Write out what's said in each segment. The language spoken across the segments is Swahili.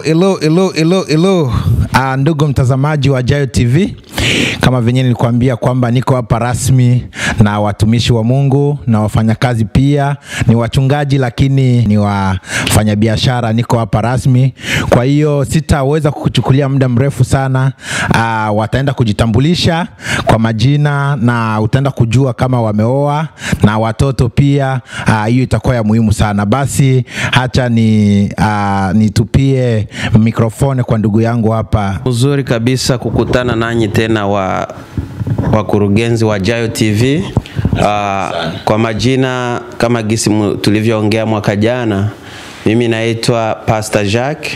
Elo, elo, elo, elo, elo. Uh, ndugu mtazamaji wa Jayo TV, kama venye nilikuambia kwamba niko hapa rasmi na watumishi wa Mungu na wafanyakazi pia, ni wachungaji lakini ni wafanyabiashara. Niko hapa rasmi, kwa hiyo sitaweza kukuchukulia muda mrefu sana. Uh, wataenda kujitambulisha kwa majina na utaenda kujua kama wameoa na watoto pia. Ah, Hiyo itakuwa ya muhimu sana. Basi hacha ni uh, nitupie mikrofoni kwa ndugu yangu hapa. Uzuri kabisa kukutana nanyi tena wa wakurugenzi wa Jayo TV. Uh, kwa majina kama gisi mu- tulivyoongea mwaka jana, mimi naitwa Pastor Jacques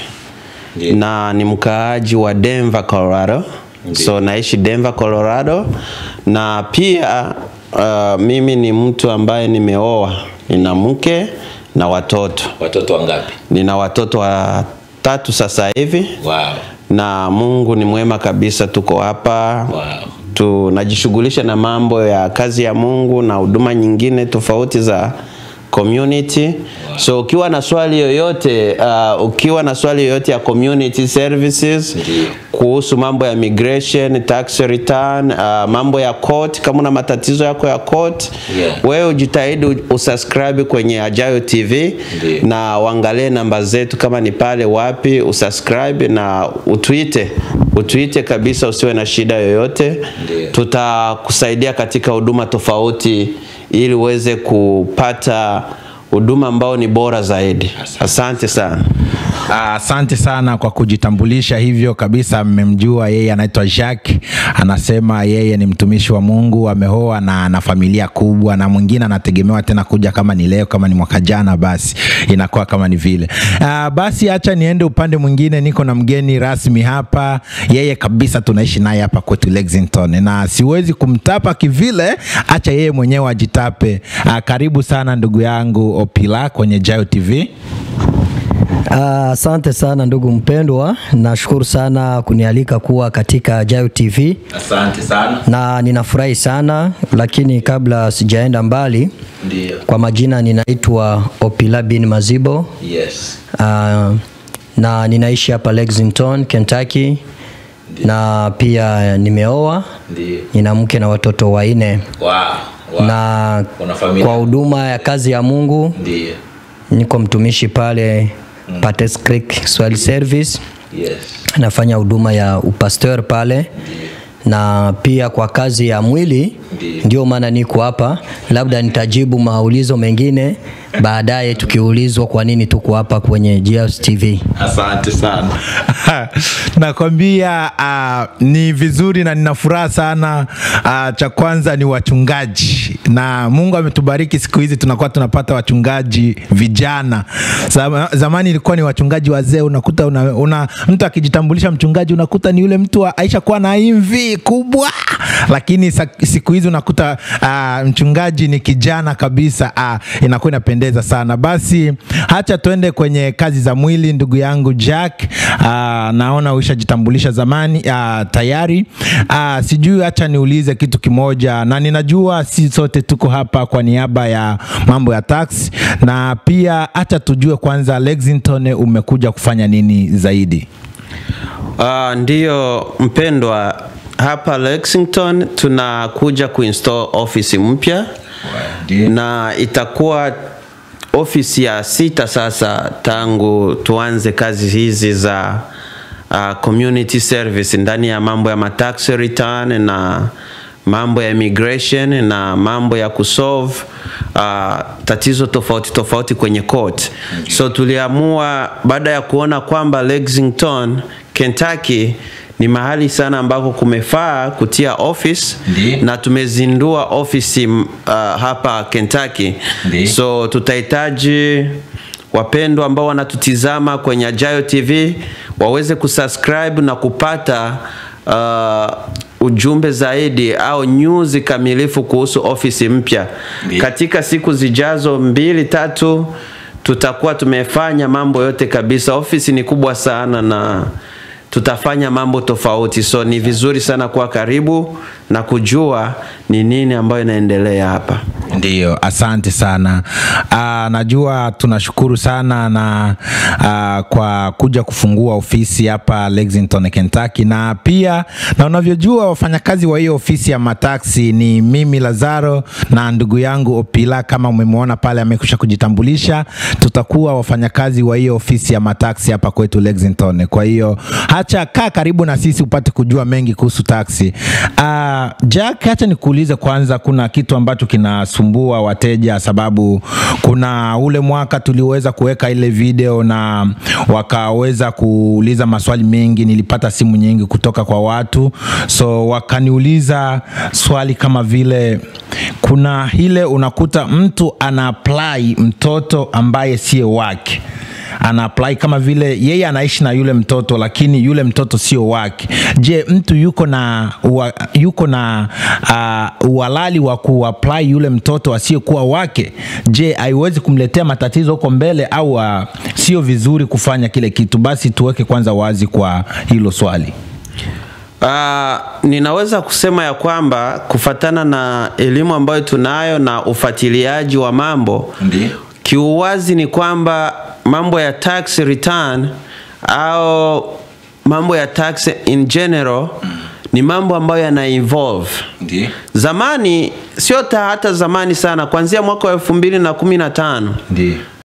na ni mkaaji wa Denver, Colorado. So naishi Denver, Colorado na pia uh, mimi ni mtu ambaye nimeoa, nina mke na watoto. Watoto wangapi? Nina watoto watatu sasa hivi Wow. na Mungu ni mwema kabisa, tuko hapa Wow. tunajishughulisha na mambo ya kazi ya Mungu na huduma nyingine tofauti za community. So ukiwa na swali yoyote uh, ukiwa na swali yoyote ya community services Ndiyo. kuhusu mambo ya migration, tax return, uh, mambo ya court, kama una matatizo yako ya court, Yeah. wewe ujitahidi usubscribe kwenye Ajayo TV Ndiyo. na uangalie namba zetu kama ni pale wapi, usubscribe na utwite utwite kabisa, usiwe na shida yoyote. Ndiyo. Tutakusaidia katika huduma tofauti ili uweze kupata huduma ambao ni bora zaidi. Asante sana. Ah, Asante sana kwa kujitambulisha hivyo kabisa. Mmemjua yeye, anaitwa Jacques. Anasema yeye ni mtumishi wa Mungu, ameoa na ana familia kubwa, na mwingine anategemewa tena kuja kama ni leo, kama ni mwaka jana, basi inakuwa kama ni vile. Ah, basi acha niende upande mwingine, niko na mgeni rasmi hapa, yeye kabisa tunaishi naye hapa kwetu Lexington, na siwezi kumtapa kivile, acha yeye mwenyewe ajitape. Ah, karibu sana ndugu yangu Opila kwenye Jayo TV. Ah, Asante sana ndugu mpendwa, nashukuru sana kunialika kuwa katika Jayo TV Asante sana. na ninafurahi sana, lakini kabla sijaenda mbali, Ndio. kwa majina ninaitwa Opila bin Mazibo Yes. ah, na ninaishi hapa Lexington, Kentucky na pia nimeoa, Ndio. nina mke na watoto wanne Wow. wow. na Una familia? kwa huduma ya kazi ya Mungu Ndio. niko mtumishi pale Pates Creek Swahili Service Yes. nafanya huduma ya upasteur pale na pia kwa kazi ya mwili Ndiyo. ndio maana niko hapa labda nitajibu maulizo mengine baadaye tukiulizwa kwa nini tuko hapa kwenye GS TV Asante sana. Nakwambia uh, ni vizuri na nina furaha sana. Uh, cha kwanza ni wachungaji, na Mungu ametubariki siku hizi tunakuwa tunapata wachungaji vijana. Zama, zamani ilikuwa ni wachungaji wazee, unakuta una, una, mtu akijitambulisha mchungaji unakuta ni yule mtu wa- aisha kuwa na imvi kubwa, lakini sa, siku hizi unakuta uh, mchungaji ni kijana kabisa. Uh, inakuwa inapendeza sana. Basi hacha tuende kwenye kazi za mwili, ndugu yangu Jack. Uh, naona ushajitambulisha zamani uh, tayari. Uh, sijui, hacha niulize kitu kimoja, na ninajua si sote tuko hapa kwa niaba ya mambo ya tax, na pia hacha tujue kwanza Lexington umekuja kufanya nini zaidi? Uh, ndiyo mpendwa, hapa Lexington tunakuja kuinstall ofisi mpya na itakuwa ofisi ya sita sasa tangu tuanze kazi hizi za uh, community service ndani ya mambo ya matax return na mambo ya immigration na mambo ya kusolve uh, tatizo tofauti tofauti kwenye court. So tuliamua baada ya kuona kwamba Lexington, Kentucky ni mahali sana ambako kumefaa kutia office Ndiyo. na tumezindua ofisi uh, hapa Kentucky. Ndiyo. So tutahitaji wapendwa ambao wanatutizama kwenye Ajayo TV waweze kusubscribe na kupata uh, ujumbe zaidi au news kamilifu kuhusu ofisi mpya. Ndiyo. Katika siku zijazo mbili tatu tutakuwa tumefanya mambo yote kabisa. Ofisi ni kubwa sana na tutafanya mambo tofauti, so ni vizuri sana kuwa karibu na kujua ni nini ambayo inaendelea hapa. Ndiyo, asante sana. Uh, najua tunashukuru sana na uh, kwa kuja kufungua ofisi hapa Lexington, Kentucky, na pia na unavyojua wafanyakazi wa hiyo ofisi ya mataksi ni mimi Lazaro na ndugu yangu Opila, kama umemwona pale amekwisha kujitambulisha. Tutakuwa wafanyakazi wa hiyo ofisi ya mataksi hapa kwetu Lexington. Kwa hiyo hacha kaa karibu na sisi upate kujua mengi kuhusu taksi. Uh, Jack, hacha nikuulize kwanza, kuna kitu ambacho kinasumbua wateja, sababu kuna ule mwaka tuliweza kuweka ile video na wakaweza kuuliza maswali mengi. Nilipata simu nyingi kutoka kwa watu, so wakaniuliza swali kama vile, kuna ile unakuta mtu ana apply mtoto ambaye sio wake ana apply kama vile yeye anaishi na yule mtoto lakini yule mtoto sio wake. Je, mtu yuko na ua, yuko na uh, uhalali wa kuapply yule mtoto asiyekuwa wake? Je, haiwezi kumletea matatizo huko mbele au uh, sio vizuri kufanya kile kitu? Basi tuweke kwanza wazi kwa hilo swali. Uh, ninaweza kusema ya kwamba kufatana na elimu ambayo tunayo na ufuatiliaji wa mambo Ndiyo. kiuwazi ni kwamba mambo ya tax return au mambo ya tax in general ni mambo ambayo yana evolve Ndiyo. zamani sio ta hata zamani sana kuanzia mwaka wa elfu mbili na kumi na tano Ndiyo.